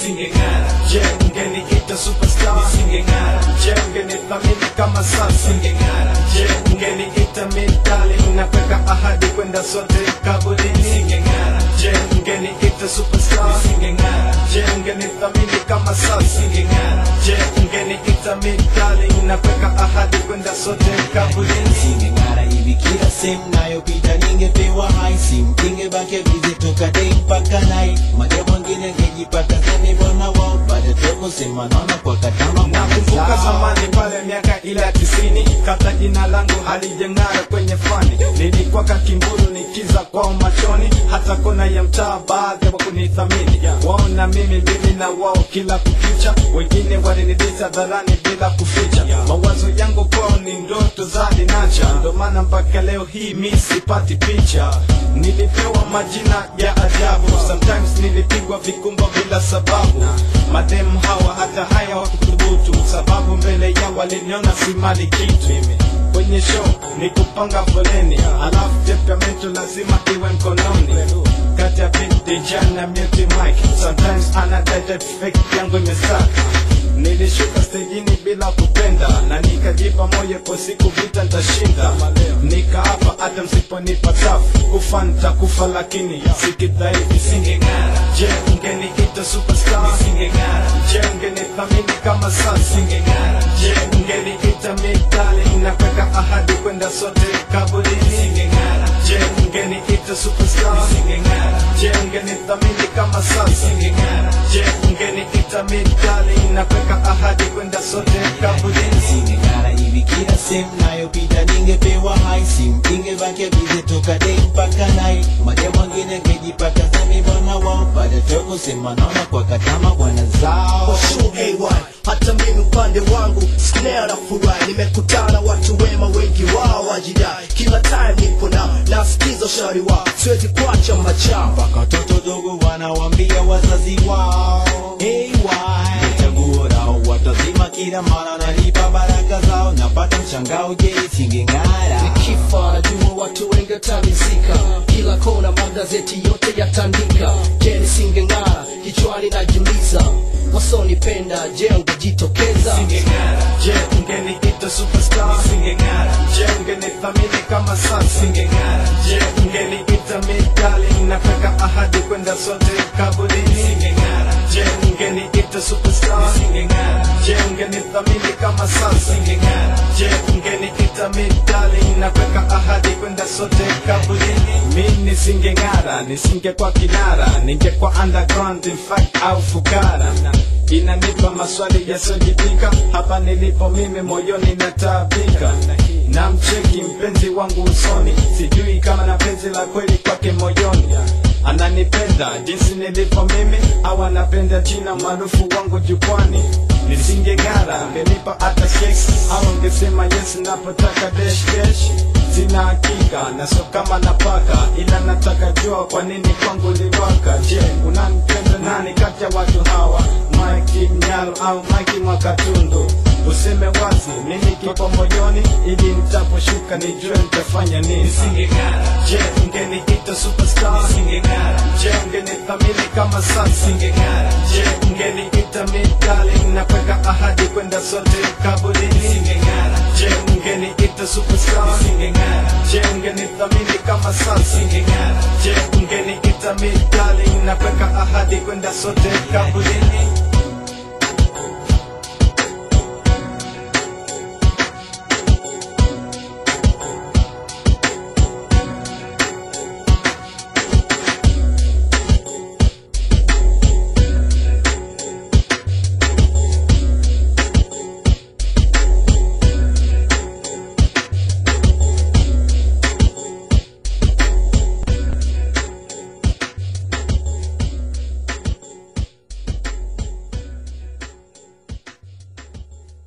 nisingeng'ara je ungeniita superstar nisingeng'ara je ungenithamini kama sasa nisingeng'ara je ungeniita midali nakweka ahadi kwenda sote kaburini nisingeng'ara je ungeniita superstar nisingeng'ara je ungenithamini kama sasa nisingeng'ara je ungeniita midali nakweka ahadi kwenda sote kaburini Singeng'ara hivi kila sehemu nayopita ningepewa hai simu ingebakia bize toka dei mpaka nai maja mwingine ngejipata semi bwana wao baada toko sema naona kwa katama nakumbuka zamani pale miaka ile ya tisini kabla jina langu halijeng'ara kwenye fani nilikuwa kakimburu nikiza kwao machoni hata kona ya mtaa baadhi wa kunithamini wao na mimi mimi na wao kila kukicha wengine walinidisa dharani bila kuficha mawazo yangu kwao ni ndoto za linacha ndo maana mpaka leo hii mi sipati picha nilipewa majina ya ajabu sometimes nilipigwa vikumba bila sababu mademu hawa hata haya wakuthubutu sababu mbele yao waliniona si mali kitu kwenye show ni kupanga foleni alafu temperamento lazima iwe mkononi kati ya beat DJ na mute mic sometimes anadete fake yangu imesaka nilishuka stejini bila kupenda na nikajipa moyo kwa siku vita ntashinda nikaapa hata msiponipa tafu kufa ntakufa lakini sikidhaifu singeng'ara je ungeniita superstar singeng'ara je ungenithamini kama sasa singeng'ara je ungeniita midali nakweka ahadi kwenda sote kaburini singeng'ara je ungeniita superstar singeng'ara je ungenithamini kama sasa singeng'ara je ungeniita midali nakweka ahadi kwenda sote kaburini Singeng'ara hivi kila sehemu nayopita ningepewa hai simu ingebakia bize toka dei mpaka nai maja mwingine ngejipata semi bwana wao baada toko sema naona kwa katama bwana zao Sure, AY, hata mimi upande wangu snare na furahi nimekutana watu wema wengi wao wajidai kila time nipo nao nasikiza ushauri wao siwezi kuacha machamba mpaka watoto dogo wanawambia wazazi wao hey, why? chaguo lao watazima kila mara nalipa baraka zao napata mshangao je singeng'ara nikifa najua watu wengi watanizika kila kona magazeti yote yatandika je nisingeng'ara kichwani najiuliza wasonipenda je ungejitokeza singeng'ara je ungeniita superstar singeng'ara je ungenithamini kama sasa singeng'ara je ungeniita midali nakweka ahadi kwenda sote kaburini singeng'ara je ungeniita superstar singeng'ara je ungenithamini kama sasa singeng'ara je ungeniita midali nakweka ahadi kwenda sote kaburini mi nisingeng'ara nisingekuwa kinara ningekuwa underground in fact au fukara inanipa maswali yasiyojipika hapa nilipo mimi moyoni nataabika na mcheki mpenzi wangu usoni sijui kama na penzi la kweli kwake moyoni ananipenda jinsi nilipo mimi au anapenda jina maarufu wangu jukwani nisingeng'ara angenipa hata keki au angesema yes napotaka desh desh sina hakika na sio kama napaka ila nataka jua kwa nini kwangu liwaka je unanipenda nani kati ya watu hawa Mike Mnyalo au Mike Mwakatundu useme wazi nini kipo moyoni ili nitaposhuka nijue nitafanya nini singeng'ara je ungeniita superstar singeng'ara je ungenithamini kama sasa singeng'ara je ungeniita midali nakweka ahadi kwenda sote kaburini singeng'ara je ungeniita superstar singeng'ara je ungenithamini kama sasa singeng'ara je ungeniita midali nakweka ahadi kwenda sote kaburini